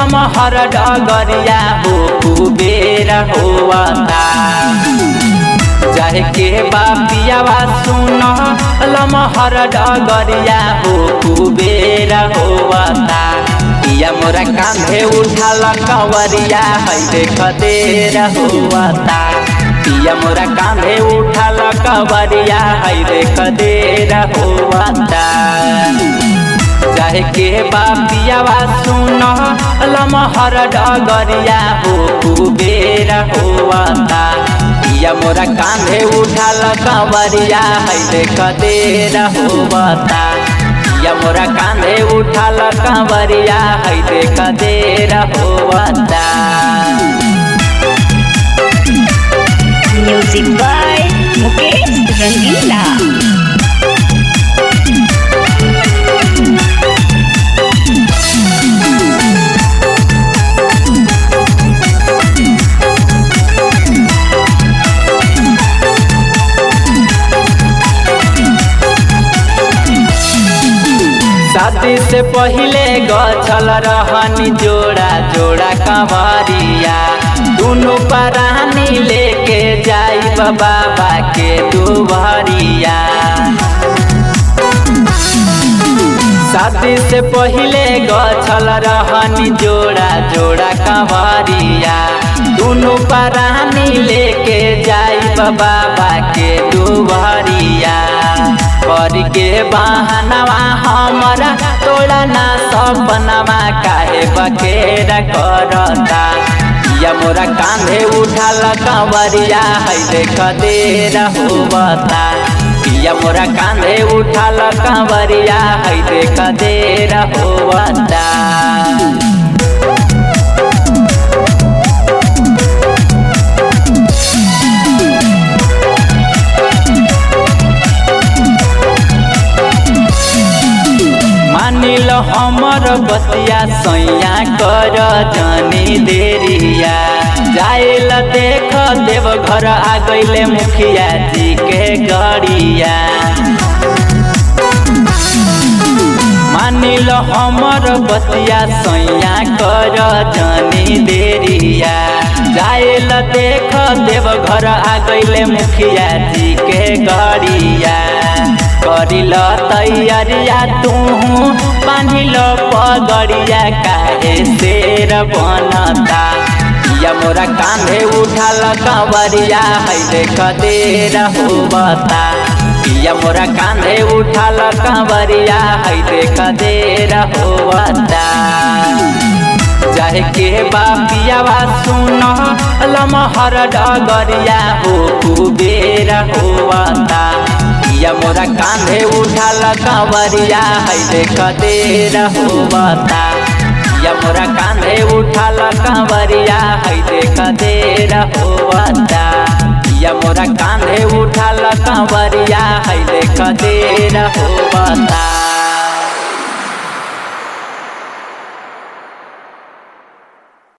लमहर डगरिया हो कुबेर होवता जाहे के बापियावा सुन लमहर डगरिया हो कुबेर होवता पिया मोरा कांधे उठाल कंवरिया है देख देर होवता पिया मोरा कांधे उठाल कंवरिया है देख देर होवता चाहे के बापियावा सुन लमहर डगरिया हो कुबेर होवता पिया मोरा कांधे उठाल कंवरिया है देख देर होवता पिया मोरा कांधे उठाल कंवरिया है देख देर होवता Music by Mukesh Rangila. शादी से पहिले गछल रहनी जोड़ा जोड़ा कंवरिया दुनु परानी लेके जाई बाबा के दुबरिया शादी से पहिले गछल रहनी जोड़ा जोड़ा कंवरिया दुनु परानी लेके जाई बाबा के दुबरिया कर के बहनवा हमरा तोड़ा ना सपनवा काहे बखेरा करता या मोरा कांधे उठाल कंवरिया है देख देर होवता पिया मोरा कांधे उठाल कंवरिया है देख देर होवता मानिल हमर बतिया सैया कर जनी देरिया जाइल देख देव घर आ गईले मुखिया जी के गड़िया मानिल हमर बतिया सैया कर जनी देरिया जाइल देख देव घर आ गईले मुखिया जी के गड़िया करिल तैयारिया तू बांधिल पगड़िया काहे शेर बनता या मोरा कांधे उठाल कंवरिया है देख देर होबता पिया मोरा कांधे उठाल कंवरिया है देख देर होबता चाहे के बापियावा सुन लमहर डगरिया हो कुबेर होवता पिया मोरा कांधे उठाल कंवरिया है देख देर होवता पिया मोरा कांधे उठाल कंवरिया है देख देर होवता पिया मोरा कांधे उठाल कंवरिया है देख देर होवता